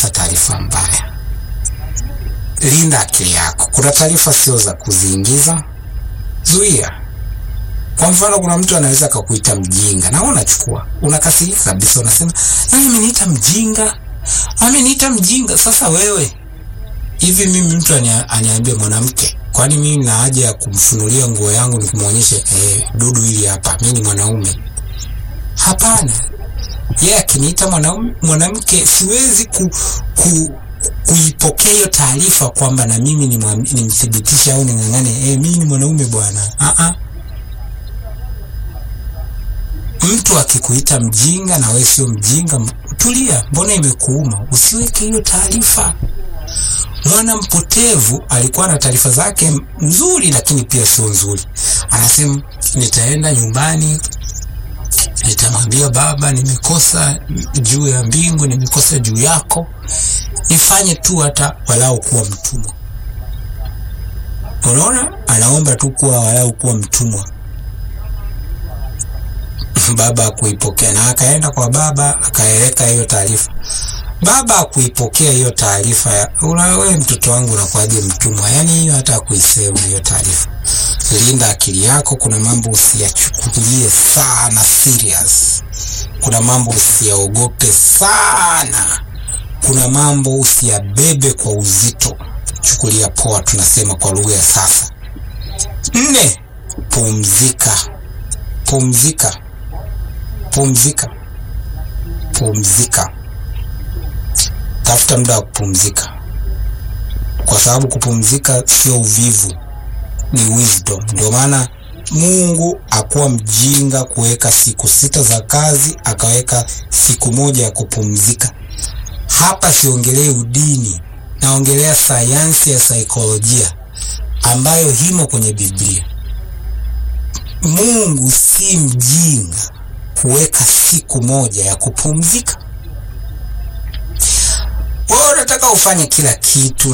taarifa taarifa mbaya. Linda akili yako. Kuna taarifa sio za kuziingiza, zuia. Kwa mfano, kuna mtu anaweza akakuita mjinga na wewe unachukua, unakasirika kabisa, unasema nani ameniita mjinga, ameniita mjinga. Sasa wewe hivi, mimi mtu aniambie mwanamke, kwani mimi na haja ya kumfunulia nguo yangu nikumwonyeshe eh, dudu hili hapa, mimi ni mwanaume? Hapana. Yeye yeah, akiniita mwanaume mwanamke, siwezi ku, ku kuipokea hiyo taarifa kwamba na mimi nimthibitishe au ning'ang'ane, eh, mimi ni mwanaume bwana. Ah ah, mtu akikuita mjinga na wewe sio mjinga, tulia. Mbona imekuuma? Usiweke hiyo taarifa. Mwana mpotevu alikuwa na taarifa zake nzuri, lakini pia sio nzuri. Anasema nitaenda nyumbani nitamwambia baba, nimekosa juu ya mbingu, nimekosa juu yako, nifanye tu hata walau kuwa mtumwa. Unaona, anaomba tu kuwa walau kuwa mtumwa. Baba akuipokea, na akaenda kwa baba akaeleka hiyo taarifa. Baba akuipokea hiyo taarifa, wewe mtoto wangu unakuwaje mtumwa? Yani hiyo hata akuisema hiyo taarifa. Linda akili yako. Kuna mambo usiyachukulie sana serious, kuna mambo usiyaogope sana, kuna mambo usiyabebe kwa uzito, chukulia poa, tunasema kwa lugha ya sasa. Nne, pumzika, pumzika, pumzika, pumzika. Tafuta muda wa kupumzika, kwa sababu kupumzika sio uvivu ni wisdom. Ndio maana Mungu akuwa mjinga kuweka siku sita za kazi akaweka siku moja ya kupumzika. Hapa siongelei udini, naongelea sayansi ya saikolojia ambayo himo kwenye Biblia. Mungu si mjinga kuweka siku moja ya kupumzika. Wewe unataka ufanye kila kitu